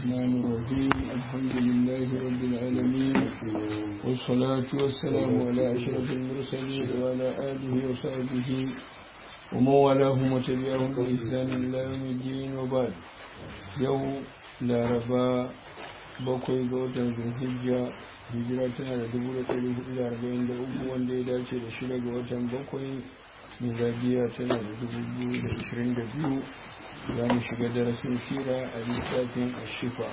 الرحمن الرحيم الحمد لله رب العالمين والصلاة والسلام على أشرف المرسلين وعلى آله وصحبه ومن والاهم وتبعهم بإحسان إلى يوم الدين وبعد يوم لا ربا bakwai ga watan zulhijja hijira tana da dubu da ɗari hudu da arba'in da uku wanda ya dace da shida ga watan bakwai miladiya tana da dubu biyu da ashirin da biyu za mu shiga darasin sira a littafin ashifa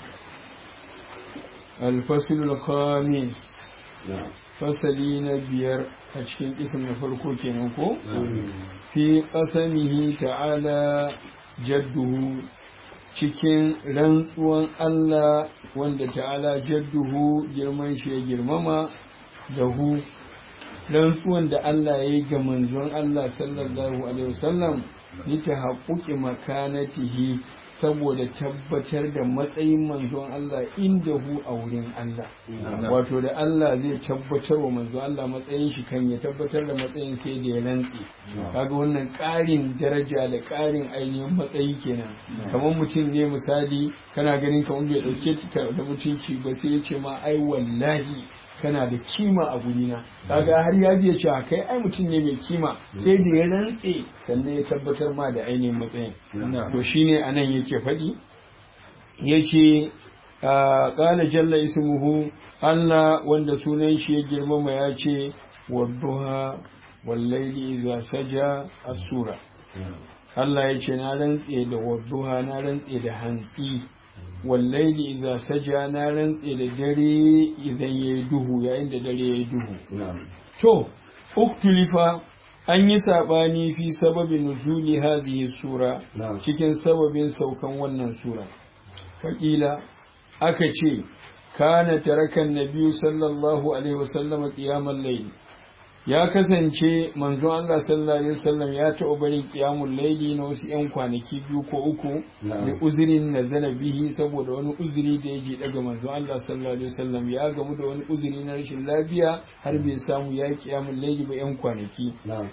alfasul khamis fasali na biyar a cikin kisan na farko kenan ko fi qasamihi ta'ala jadduhu cikin rantsuwan Allah wanda ta'ala jadduhu girman shi ya girmama da hu rantsuwan da Allah ya yi ga manzon Allah sallallahu alaihi wasallam ni ta haƙuƙi makanatihi saboda tabbatar da matsayin manzon Allah inda hu a wurin Allah wato da Allah zai tabbatar wa manzon Allah matsayin shi kan ya tabbatar da matsayin sai da ya rantsi kaga wannan ƙarin daraja da ƙarin ainihin matsayi kenan kamar mutum ne misali kana ganin kamar bai ɗauke ka da mutunci ba sai ya ce ma ai wallahi kana da kima a gurina kaga har ya biya cewa kai ai mutum ne mai kima sai da ya rantse sannan ya tabbatar ma da ainihin matsayin to shine anan yake faɗi yace qala jalla ismuhu Allah wanda sunan shi ya girmama ya ce wadduha wallaili idza saja as-sura Allah ya ce na rantse da wadduha na rantse da hantsi wallaili iza saja na rantse da dare idan ya yi duhu yayin da dare ya yi duhu to uktulifa an yi saɓani fi sababin nuzuli hazihi sura cikin sababin saukan wannan sura faƙila aka ce kana tarakan nabiyu sallallahu alaihi wasallam qiyamul layl ya kasance manzon Allah sallallahu alaihi wasallam ya taɓa barin qiyamul laili na wasu ƴan kwanaki biyu ko uku da uzurin nazala bihi saboda wani uzuri da ya je daga manzon Allah sallallahu alaihi wasallam ya gamu da wani uzuri na rashin lafiya har bai samu ya qiyamul laili ba ƴan kwanaki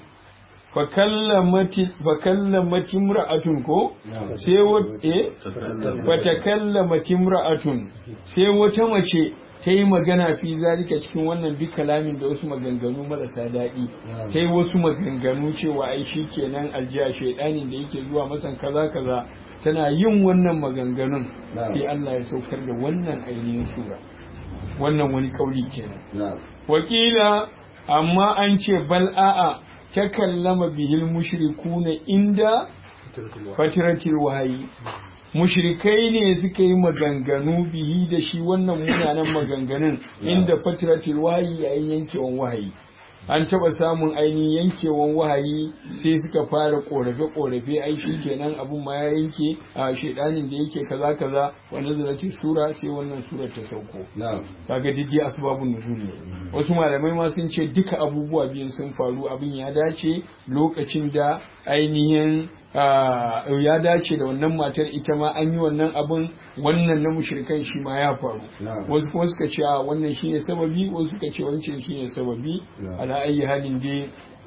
fakallamati imra'atun ko sai wata eh fatakallamati imra'atun sai wata mace ta yi magana fi zalika cikin wannan duk kalamin da wasu maganganu marasa daɗi ta yi wasu maganganu cewa ai shi kenan aljiya shaidanin da yake zuwa masan kaza kaza tana yin wannan maganganun sai Allah ya saukar da wannan ainihin sura wannan wani kauli kenan wakila amma an ce bal a'a ta kallama bihil mushrikuna inda fatiratil wahayi mushrikai ne suka yi maganganu bihi da shi wannan munanan maganganun inda fatiratul wahayi yayin yankewan wahayi an taba samun ainihin yankewan wahayi sai suka fara korafe korafe ai shi kenan abun ma ya yanke a shedanin da yake kaza kaza wa nazarati sura sai wannan sura ta sauko kaga didi asbabun nuzul ne wasu malamai ma sun ce duka abubuwa biyun sun faru abin ya dace lokacin da ainihin ya dace da wannan matar ita ma an yi wannan abin wannan na mushrikan shi ma ya faru wasu kuma suka ce wannan shine sababi wasu suka ce wancan shine sababi ala ayi halin dai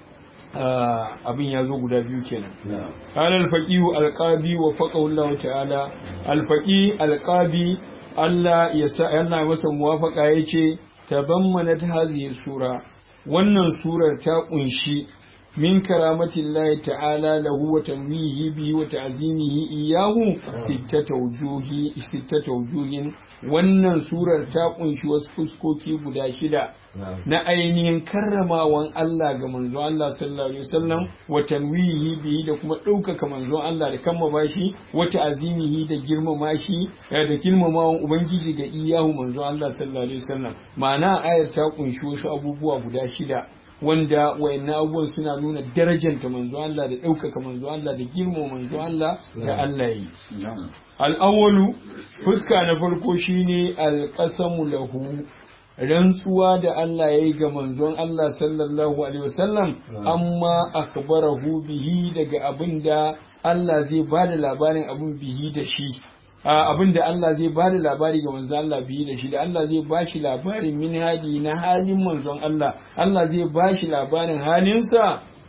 abin ya zo guda biyu kenan qala al-faqihu al-qadi wa faqahu Allah ta'ala al-faqi al-qadi Allah ya sa yana masa muwafaqa yace tabammanat hadhihi sura wannan surar ta kunshi من كرامة الله تعالى له وتنويه به وتعظيمه إياه ستة وجوه ستة وجوه wannan surar ta kunshi wasu fuskoki guda shida na ainihin karramawan Allah ga manzon Allah sallallahu alaihi wasallam wa tanwihi bihi da kuma ɗaukaka manzon Allah da kammama shi wa ta'zimihi da girmama shi da girmamawan ubangiji ga iyahu manzon Allah sallallahu alaihi wasallam ma'ana ayar ta kunshi wasu abubuwa guda shida wanda wayannan abubuwan suna nuna darajanta manzo Allah da ɗaukaka manzo Allah da girma manzo Allah da Allah yi. Al'awwalu fuska na farko shine alƙasamu lahu rantsuwa da Allah ya yi ga manzon Allah sallallahu alaihi wasallam amma akhbarahu bihi daga abin da Allah zai ba da labarin abin bihi da shi abin da Allah zai ba da labari ga manzon Allah biyu da shi da Allah zai ba shi labarin min hadi na halin manzon Allah Allah zai ba shi labarin halinsa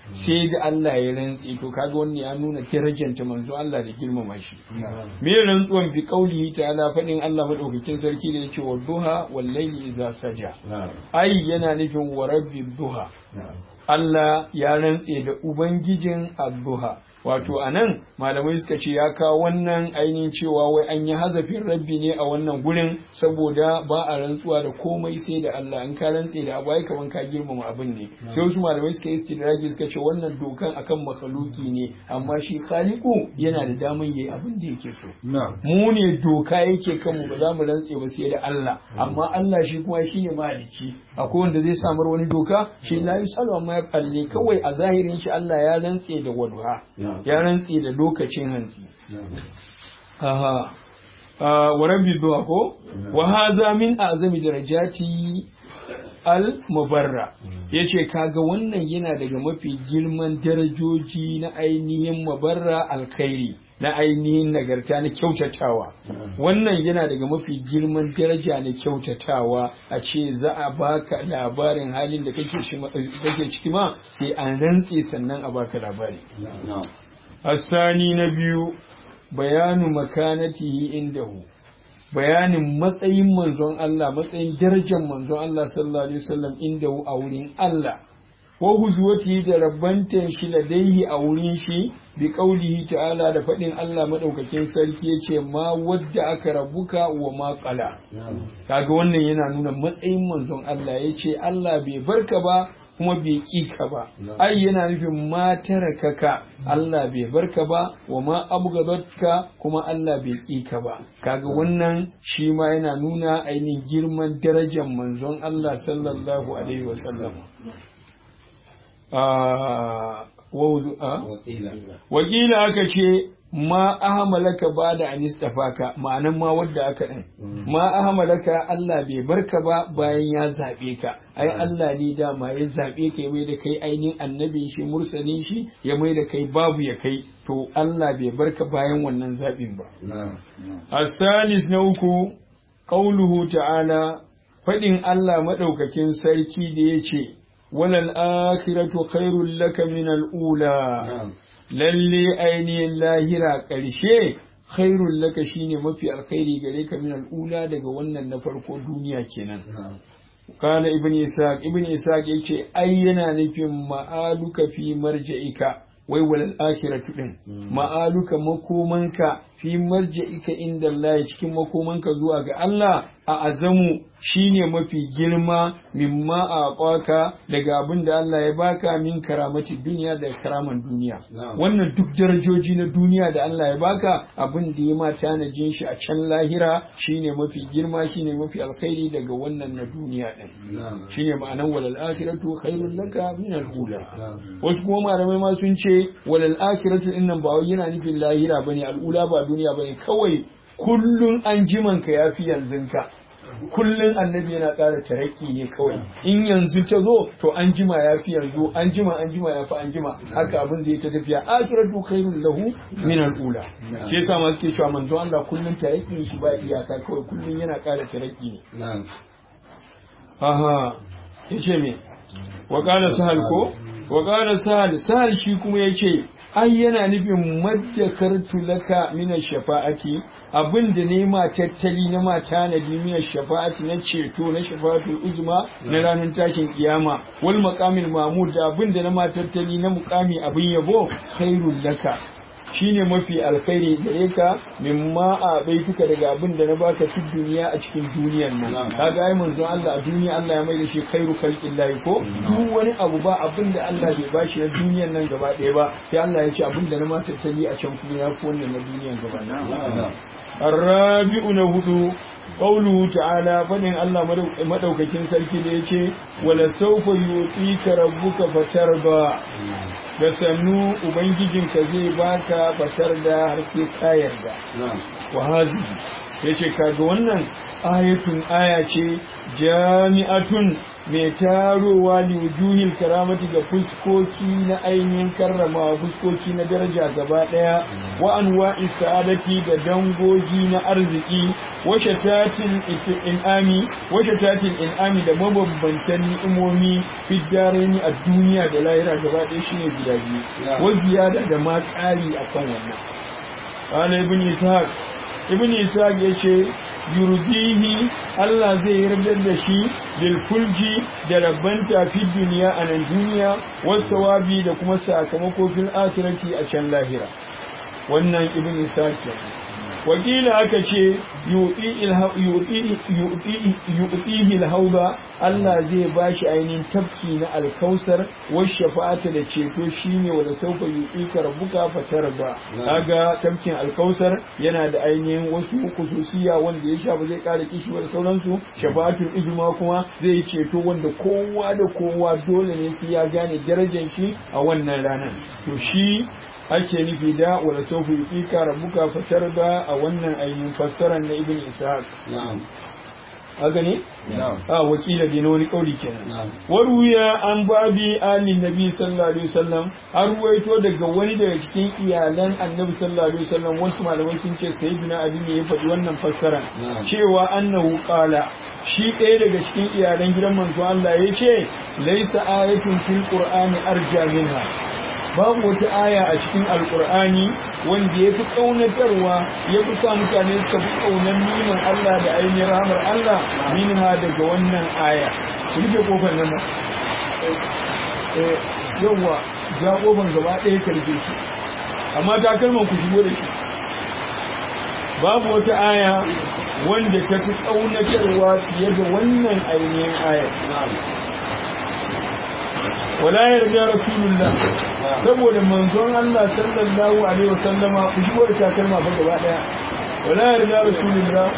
sai da Allah ya rantse to kaga wannan ya nuna darajanta manzo Allah da girmama shi me rantsuwan bi qaulihi ta'ala fadin Allah madaukakin sarki da yake wa duha wal layli idza saja ai yana nufin wa rabbi duha Allah ya rantse da Ubangijin Abduha. Wato, a nan malamai suka ce ya kawo wannan ainihin cewa wai an yi hazafin rabbi ne a wannan gurin saboda ba a rantsuwa da komai sai da Allah in ka rantse da abu ai kaman ka girmama abin ne. Sai wasu malamai suka yi istidraji suka ce wannan dokan akan makhluki ne amma shi khaliku yana da daman yayi abin da yake so. Mu ne doka yake kanmu ba za mu rantse ba sai da Allah amma Allah shi kuma shine mahalicci. Akwai wanda zai samar wani doka shi la yusalu amma ya kalle kawai a zahirin shi Allah ya rantse da wadha ya rantse da lokacin hantsi aha wa rabbi duha ko wa hadha min azami darajati al mubarra yace kaga wannan yana daga mafi girman darajoji na ainihin mubarra alkhairi na ainihin nagarta na kyautatawa wannan yana daga mafi girman daraja na kyautatawa a ce za a baka labarin halin da kake ciki ma sai an rantse sannan a baka labari asani na biyu bayanu makanatihi indahu bayanin matsayin manzon Allah matsayin darajar manzon Allah sallallahu alaihi wasallam indahu a wurin Allah wa huzuwati da rabbantan shi ladaihi a wurin shi bi qaulihi ta'ala da fadin Allah madaukakin sarki yace ma wadda aka rabuka wa ma qala kaga wannan yana nuna matsayin manzon Allah yace Allah bai barka ba kuma bai ƙi ka ba ai yana nufin ma tarakaka Allah bai barka ba wa ma abgadatka kuma Allah bai ƙi ka ba kaga wannan shi ma yana nuna ainihin girman darajar manzon Allah sallallahu alaihi wasallam wakila aka ce ma ahamalaka ba da anistafaka ma'anan ma wadda aka ɗin ma ahamalaka Allah bai barka ba bayan ya zaɓe ka ai Allah ne dama ya zaɓe ka ya mai da kai ainihin annabin shi mursalin shi ya mai da kai babu ya kai to Allah bai barka bayan wannan zaɓin ba asalis na uku qauluhu ta'ala faɗin Allah maɗaukakin sarki da ya ce walal akhiratu khairul laka min al-ula lalle ainihin lahira ƙarshe khairul laka shine mafi alkhairi gare ka min al'ula daga wannan na farko duniya kenan kana ibn isaq ibn isaq yace ai yana nufin ma'aluka fi marja'ika wai walal akhiratu din ma'aluka makomanka fi marja'ika inda Allah cikin makomanka zuwa ga Allah a azamu shine mafi girma mimma a kwaka daga abin da Allah ya baka min karamati duniya da karaman duniya wannan duk darajoji na duniya da Allah ya baka abin da ya ma tanajin shi a can lahira shine mafi girma shine mafi alkhairi daga wannan na duniya din shine ma'anan walal akhiratu khairul laka min al-ula wasu kuma malamai ma sun ce walal akhiratu din nan ba wai yana nufin lahira bane al-ula ba duniya bane kawai kullun an jimanka yafi yanzun ka kullum annabi yana ƙara taraki ne kawai in yanzu ta zo to an jima ya fi yanzu an jima an jima ya fi an jima haka abin zai ta tafiya akiratu khairul lahu min al-ula shi yasa ma suke cewa manzo Allah kullum taraki shi ba iyaka kawai kullum yana ƙara taraki ne aha yace me wa qala sahal ko wa qala sahal sahal shi kuma yace ai yana nufin maddakartu laka mina shafa'ati abin da ne ma tattali na ma tanadi mina shafa'ati na ceto na shafa'atul uzma na ranar tashin kiyama wal maqamil mamud da abin da na ma tattali na muqami abin yabo khairul laka shine mafi alkhairi gare ka mimma a baituka daga abin da na baka fi duniya a cikin duniyar nan kaga ai manzo Allah a duniya Allah ya mai da shi khairu khalqillahi ko duk wani abu ba abin da Allah bai bashi na duniyar nan gaba ɗaya ba sai Allah ya ce abin da na ma tattali a can kuma ya fi wannan na duniyar gaba ɗaya الرابع نهدو قوله تعالى فإن الله مدوككين سلكي ديكي ولسوف يعطيك ربك فترضى da sannu ubangijinka zai baka fatar da har sai ka yarda wa hazi yace kaga wannan ayatun aya ce jami'atun mai tarowa li wujuhil karamati ga fuskoki na ainihin karrama fuskoki na daraja gaba daya wa anwa'i sa'adati da dangogi na arziki wa shatatil in'ami wa shatatil in'ami da mabambantan ni'imomi fi daraini a duniya da lahira gaba ɗaya shine guda biyu wa ziyada da ma ƙari akan wannan qala ibn ishaq ibn ishaq yace yurdihi Allah zai yarda da shi bil fulji da rabbanta fi duniya a nan duniya wasawabi da kuma sakamako fil akhirati a can lahira wannan ibn ishaq wakila aka ce yu'tihi al-hawda Allah zai bashi ainihin tafki na alkausar wa shafa'ata da ceto shine wanda sauka yu'tika rabbuka fatarda kaga tafkin alkausar yana da ainihin wasu kususiya wanda ya sha ba zai kara kishi da sauransu shafa'atul ijma kuma zai ceto wanda kowa da kowa dole ne sai ya gane darajar shi a wannan ranar to shi ake nufi da wala sawfa yuqika rabbuka fatarda a wannan ainihin fassarar na ibn ishaq na'am haka ne na'am a wakila da na wani kauli kenan waruya an babi ali nabi sallallahu alaihi wasallam an ruwaito daga wani daga cikin iyalan annabi sallallahu alaihi wasallam wasu malamai sun ce sayyidina ali ne ya faɗi wannan fassara Na'am. cewa annahu qala shi ɗaya daga cikin iyalan gidan manzo Allah ya ce laisa ayatun fil qur'ani arja minha babu wata aya a cikin alkur'ani wanda ya fi ƙaunatarwa ya fi sa mutane suka fi ƙaunar niman Allah da ainihin rahamar Allah minha daga wannan aya ku rufe kofar nan ba yawwa za kofar gaba ɗaya karfe shi amma takalman ku shigo da shi babu wata aya wanda ta fi ƙaunatarwa fiye da wannan ainihin aya wala yarda rasulullah saboda manzon Allah sallallahu alaihi wasallama ku shigo da takalma ba gaba daya wala yarda rasulullah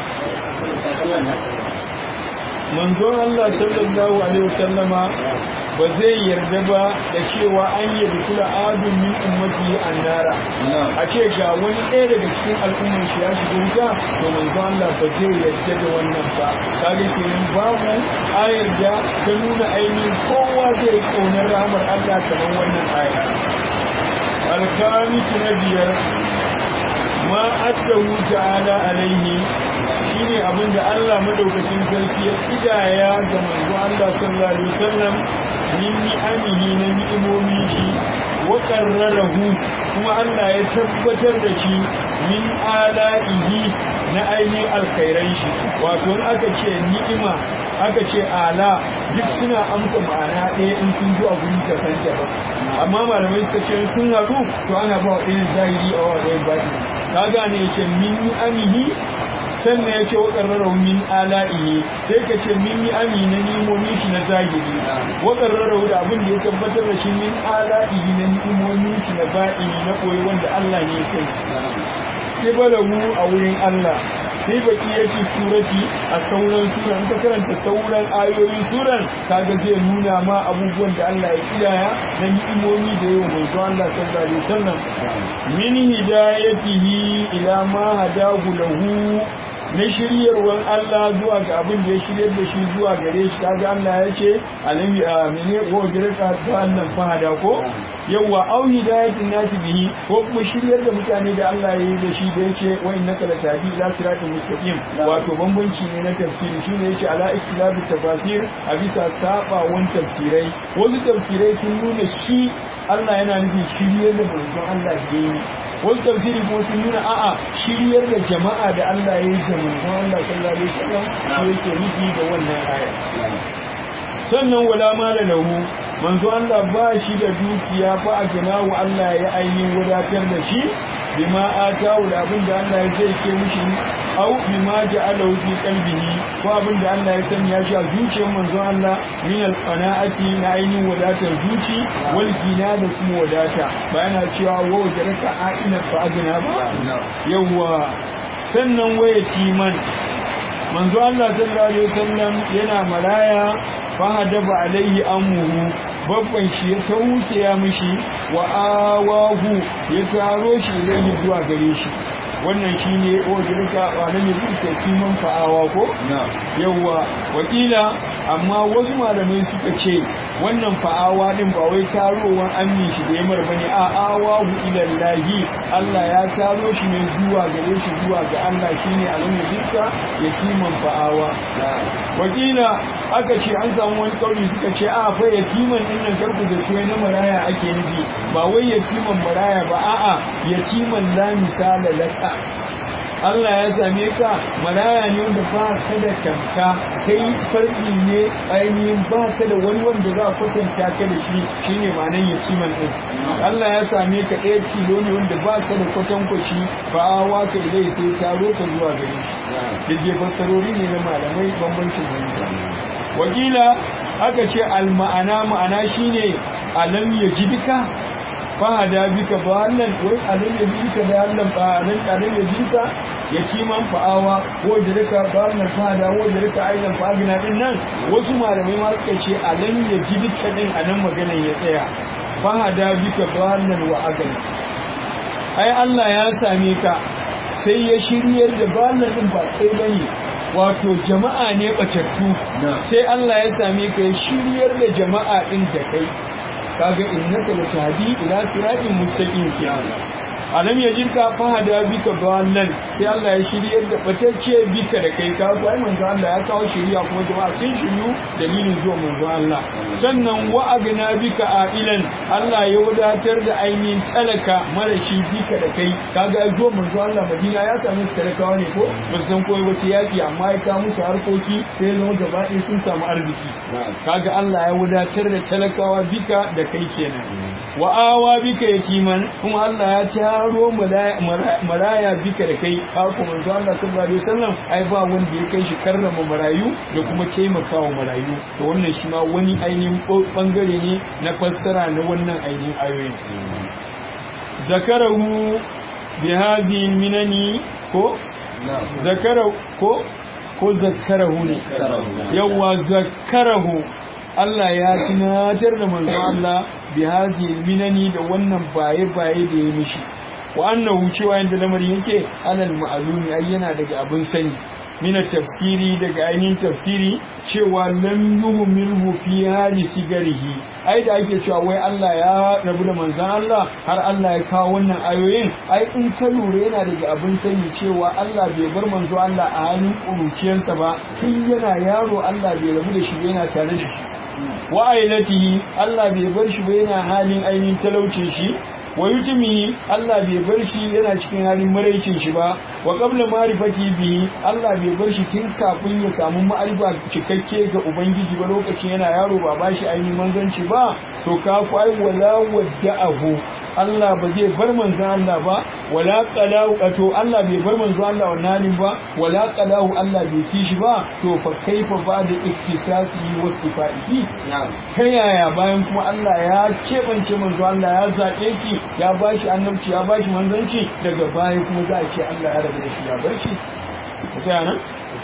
manzon Allah sallallahu alaihi wasallama ba zai yarda ba da cewa an yi kula adun min ummati annara a ce ga wani ɗaya daga cikin al'ummar shi ya shiga wuta to manzon Allah ba zai yarda da wannan ba kage kenan babu ayar da ta nuna ainihin kowa zai kaunar rahmar Allah kamar wannan aya alkamitu na biyar ma addahu ta'ala alaihi shine abin da Allah madaukakin sarki ya kidaya ga manzo Allah sallallahu alaihi wasallam min ni'amihi na ni'imomi shi wa qarrarahu kuma Allah ya tabbatar da shi min ala'ihi na ainihin alkhairan shi wato in aka ce ni'ima aka ce ala duk suna amsa ma'ana ɗaya in sun zuwa guri ta san ba amma malamai suka ce sun haɗu to ana ba wa ɗayan zahiri a wa ɗayan baɗi ka gane yake min ni'amihi sannan ya ce wa ƙarrarau min ala'ihi sai ka ce min yi ami na nimomin shi na zahiri wa ƙarrarau da abin da ya tabbatar da shi min ala'ihi na nimomin shi na ba'ini na koyi wanda Allah ne ya kai sai balagu a wurin Allah sai baki yake surati a sauran sura in ka karanta sauran ayoyin suran kaga zai nuna ma abubuwan da Allah ya kiyaya na ni'imomi da yawa mai zuwa Allah sallallahu alaihi wasallam min hidayatihi ila ma hadahu lahu na shiryarwar Allah zuwa ga abin da ya shiryar da shi zuwa gare shi kaga Allah ya ce alami a mene ko girka ta annan fahada ko yawa au hidayatin nasi bihi ko kuma shiryar da mutane da Allah ya yi da shi da yake wa innaka la tahdi ila siratin mustaqim wato bambanci ne na tafsiri shine yake ala ikhtilafi tafasir a bisa sabawan tafsirai wasu tafsirai sun nuna shi Allah yana nufin shiryar da manzon Allah ya yi wasu tafsiri kuma sun nuna a'a shiryar da jama'a da Allah ya yi da manzon Allah sallallahu alaihi wasallam shi yake nufi da wannan aya sannan wala mala lahu manzo Allah ba shi da dukiya fa a ginawu Allah ya ainihin wadatar da shi bima atawu da abin da Allah ya zai ce mishi au bima ja'alahu fi qalbihi ko abin da Allah ya sanya shi a zuciyar manzo Allah min alqana'ati na ainihin wadatar zuci wal gina da kuma wadata bayana cewa wa wajaraka a'ina fa agna ba yawa sannan waya timan manzo Allah sallallahu alaihi wasallam yana maraya fahadaba alaihi amuhu babban shi ya tausaya mishi wa awahu ya taro shi zai zuwa gare shi wannan shine wajirka alam yajidka kiman fa'awa ko yawwa wakila amma wasu malamai suka ce wannan fa'awa din ba wai tarowan amin shi da yamar bane a awahu ilallahi Allah ya taro shi ne zuwa gare shi zuwa ga Allah shine alam yajidka yatiman fa'awa wakila aka ce an samu wani kauli suka ce a fa yatiman din nan karku da tuwai na maraya ake nufi ba wai yatiman maraya ba a'a yatiman la misala laka Allah ya same ka maraya ne wanda ba ka da kanka kai farki ne ainihin ba ka da wani wanda za a kwatanta ka da shi shine ma'anar yatiman din Allah ya same ka ɗaya tilo ne wanda ba ka da kwatankwaci ba wa ka zai sai taro ka zuwa gare shi da fassarori ne na malamai bambancin wani wakila aka ce alma'ana ma'ana shine alam ya ji duka fahada bika ba wannan wai alam ya ji duka da Allah ba alam alam ya ji duka ya kiman fa'awa ko da rika ba wannan fahada ko da rika aidan fa'agina din nan wasu malamai ma suka ce alam ya ji duka din anan maganar ya tsaya fahada bika ba wannan wa agal ai Allah ya same ka sai ya shiryar da ba wannan din ba kai bane wato jama'a ne batattu sai Allah ya same ka ya shiryar da jama'a din da kai kaga innaka latahdi ila siratin mustaqim kiyama alam yajidka fahada bika dallan sai Allah ya shiryar da batacce bika da kai ka ga manzo Allah ya kawo shiriya kuma jama'a sun shiryu dalilin zuwa manzo Allah sannan wa agna bika ailan Allah ya wadatar da ainihin talaka marashi bika da kai kaga zuwa manzo Allah Madina ya samu talakawa ne ko ba su san koyi wata yaki amma ya kawo musu harkoki sai zama gaba ɗaya sun samu arziki kaga Allah ya wadatar da talakawa bika da kai kenan wa awa bika yatiman kuma Allah ya taro maraya bika da kai haka manzo Allah sallallahu alaihi wasallam ai ba wanda ya kai shi karrama marayu da kuma taimakawa marayu to wannan shi ma wani ainihin bangare ne na fassara na wannan ainihin ayoyin zakarahu bi hadhihi minani ko zakarahu ko ko zakarahu ne yawa zakarahu Allah ya tunatar da manzo Allah bi hadhihi minani da wannan baye baye da ya mishi wa annahu cewa yanda lamarin yake alal ma'lumi ai yana daga abin sani mina tafsiri daga ainihin tafsiri cewa lam yuhmilhu fi hali sigarihi ai da ake cewa wai Allah ya rabu da manzon Allah har Allah ya kawo wannan ayoyin ai in ka lura yana daga abin sani cewa Allah bai bar manzo Allah a halin kuruciyarsa ba tun yana yaro Allah bai rabu da shi yana tare da shi wa ailatihi Allah bai bar shi ba yana halin ainihin talaucin shi wa yutumi Allah bai bar shi yana cikin halin maraicin shi ba wa qabla ma'rifati bi Allah bai bar shi tun kafin ya samu ma'arifa cikakke ga ubangiji ba lokacin yana yaro ba ba shi ainihin manzanci ba to ka kwai wala wadda'ahu Allah ba zai bar manzo Allah ba wala qalahu to Allah bai bar manzo Allah wannan ba wala qalahu Allah bai fi shi ba to fa kaifa ba da iktisasi wa sifaihi ta yaya bayan kuma Allah ya kebance manzo Allah ya zabe ki ya bashi annabci ya bashi manzanci daga baya kuma za a ce Allah ya rabu da shi ya bar shi ta nan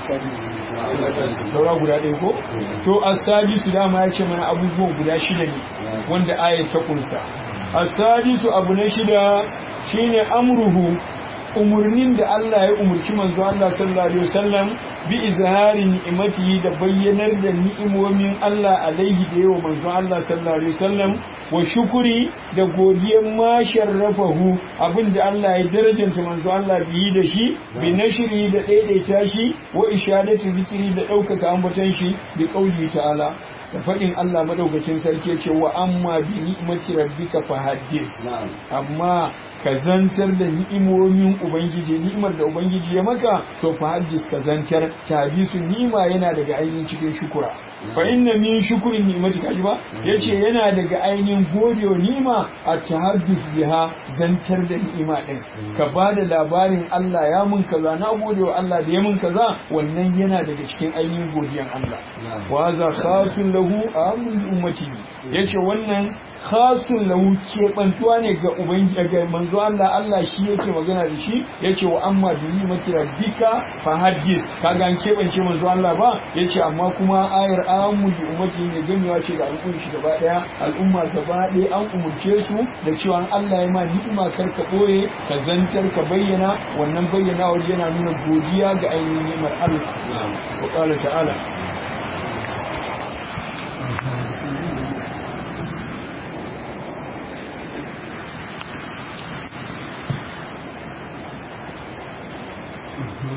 saura guda ɗaya ko to as-sadisu dama ya ce mana abubuwan guda shida ne wanda ayat ta kunsa as-sadisu abu na shida shine amruhu umurnin da Allah ya umurci manzo Allah sallallahu alaihi wasallam bi izhari ni'imatihi da bayyanar da ni'imomin Allah alaihi da yawa manzo Allah sallallahu alaihi wasallam wa shukuri da godiyar ma sharrafahu abinda Allah ya darajanta manzo Allah biyi da shi bi nashri da daidaita shi wa ishadatu zikiri da ɗaukaka ambaton shi bi qauli ta'ala da faɗin Allah madaukakin sarki ce wa amma bi ni'mati rabbika fa haddis amma ka zantar da ni'imomin ubangiji ni'imar da ubangiji ya maka to fa haddis ka zantar tabisu ni'ima yana daga ainihin cikin shukura fa inna min shukrin ni'mati kaji ba yace yana daga ainihin godewa ni'ima a tahaddus biha zantar da ni'ima din ka bada labarin Allah ya mun kaza na godewa Allah da ya mun kaza wannan yana daga cikin ainihin godiyan Allah wa za khasun lahu lahu amun li ummatihi yace wannan khasun lahu kebantuwa ne ga ubangiji ga manzo Allah Allah shi yake magana da shi yace wa amma bi ni'mati rabbika fa hadis kaga an kebance manzo Allah ba yace amma kuma ayar amun li ummatihi ne gamewa ce ga al'umma shi gaba daya al'umma gaba daya an umurce su da cewa Allah ya ma ni'ima kar ka boye ka zantar ka bayyana wannan bayyana yana nuna godiya ga ainihin ni'imar Allah wa qala ta'ala